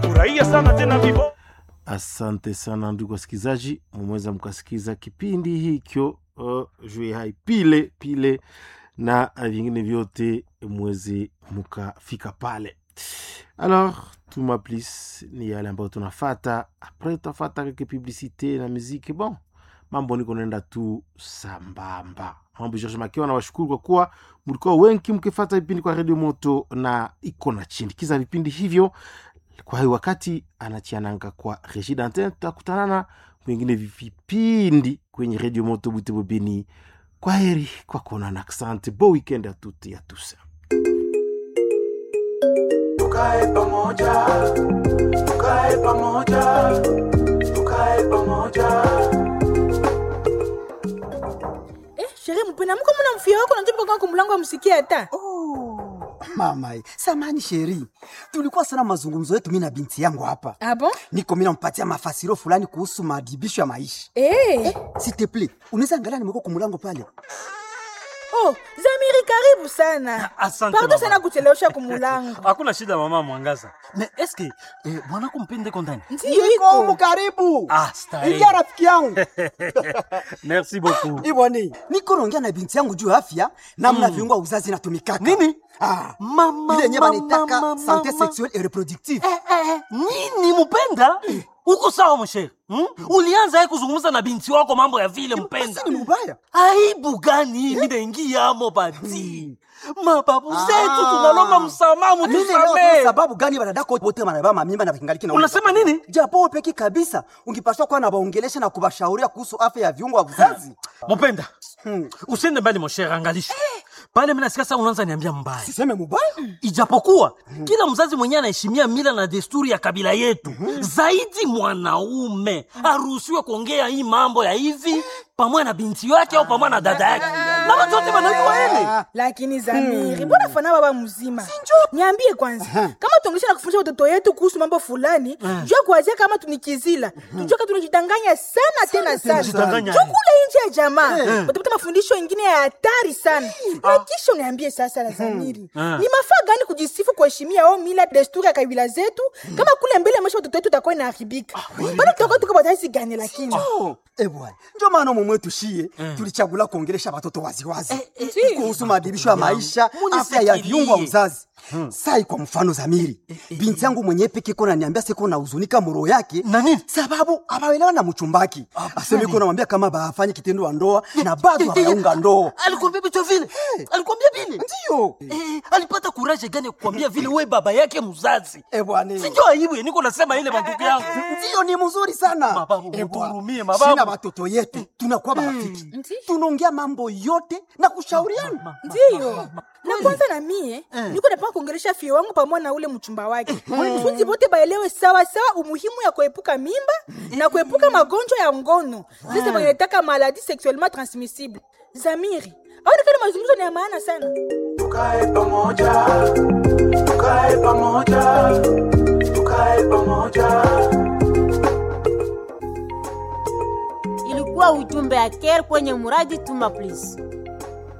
furahia sana tena vivo asante sana ndugu wasikilizaji mumeweza mkasikiza kipindi hikyo uh, juu hai pile pile na vingine vyote mweze mukafika pale alors tuma plis ni yale ambayo tunafata apres tutafata kake publicité na muziki bon mambo niko naenda tu sambamba mambo george makiwa na washukuru kwa kuwa mlikuwa wengi mkifata vipindi kwa redio moto na iko na chindikiza vipindi hivyo kwa hiyo wakati anachiananga kwa regi dantin tutakutanana mwingine vipindi kwenye redio moto butebo beni kwa heri kwa kuonana asante bo weekend ya tuti ya tusa tukae pamoja tukae pamoja tukae pamoja Eh, sherehe mpena mko mna mfia wako na tupo kwa mlango amsikia hata. Oh, mama samani sheri tulikuwa sana mazungumzo yetu mi na binti yangu hapa Ah bon? niko mi nampatia mafasiro fulani kuhusu madibisho ya maisha Eh. siteple unaweza angalia nimeko kumulango pale Oh, Zamiri karibu sana. Asante, Pardon mama. sana kuchelewesha kumulango. hakuna shida mama mwangaza me eske eh, mwanako mpende kondani Ndiyo niko humu iko. karibu Ah, starehe. ingia rafiki yangu merci beaucoup iboni niko naongea na binti yangu juu ya afya namna viungo ya uzazi natumikaka Nini? ah, Mama, ile yenye mama, banaitaka mama, sante mama. sexuelle et reproductive Eh, eh, nini mpenda uko sawa mshere hmm? ulianza ye kuzungumza na binti wako mambo ya vile mpenda Basi ni mubaya aibu gani minaingiamo bati mababu Ah. zetu tunalomba msamaha Mimi leo mutusamee sababu gani wanadako wote wanabeba mamimba na vingaliki na unasema nini japo wewe peki kabisa ungipaswa kuwa na waongelesha na kuwashauria kuhusu afya ya viungo vya uzazi mupenda Hmm. usiende mbali moshere angalisha pale minasikia sa unaanza niambia mbaya siseme mubaya ijapokuwa kila mzazi mwenyewe anaheshimia mila na desturi ya kabila yetu zaidi mwanaume aruhusiwe kuongea hii mambo ya hivi pamoja na binti yake au pamoja na dada yake na watu wote wanajua hili Lakini Zamiri, mbona fana baba mzima? Niambie kwanza, kama tuongesha na kufundisha watoto yetu kuhusu mambo fulani, jua kuanzia kama tunikizila. Tujue kama tunajidanganya sana tena sana. tunajidanganya. Jua kule nje ya jamaa, utapata mafundisho mengine ya hatari sana. Na kisha uniambie sasa la Zamiri. Ni mafaa gani kujisifu kuheshimia au mila desturi ya kabila zetu kama kule mbele maisha watoto wetu utakuwa inaharibika. Bado tutakuwa tuko batazi gani lakini? Eh bwana, ndio maana mume wetu shie tulichagula kuongelesha watoto waziwazi eh, kuhusu maadhibisho ya maisha, Munifikirie. afya ya viungo vya uzazi. Sai kwa mfano Zamiri, binti yangu mwenyewe peke iko naniambia siko na huzunika muro yake Na nini? sababu abaelewa na mchumbaki. Aseme iko namwambia kama bafanye kitendo wa ndoa na bado hawaunga ndoa. alikwambia vitu vile alikwambia vile Ndio. Eh, alipata kuraje gani ya kukwambia vile we baba yake mzazi Eh bwana. sinjo aibu ya niko nasema ile mandugu yangu Ndio ni mzuri sana. Mababu, Eh, bwana. mutuhurumie, mababu. Sina watoto yetu tunakuwa marafiki. Tunaongea mambo yote na kushauriana. ndiyo na kwanza na mie niko napanga kuongelesha fie wangu pamoja na ule mchumba wake kusudi bote baelewe sawa sawa umuhimu ya kuepuka mimba na kuepuka magonjwa ya ngono sasa wanataka maladi sexuellement transmissible zamiri aonekana mazungumzo ni ya maana sana tukae pamoja tukae pamoja tukae pamoja ilikuwa ujumbe ya care kwenye muradi tuma please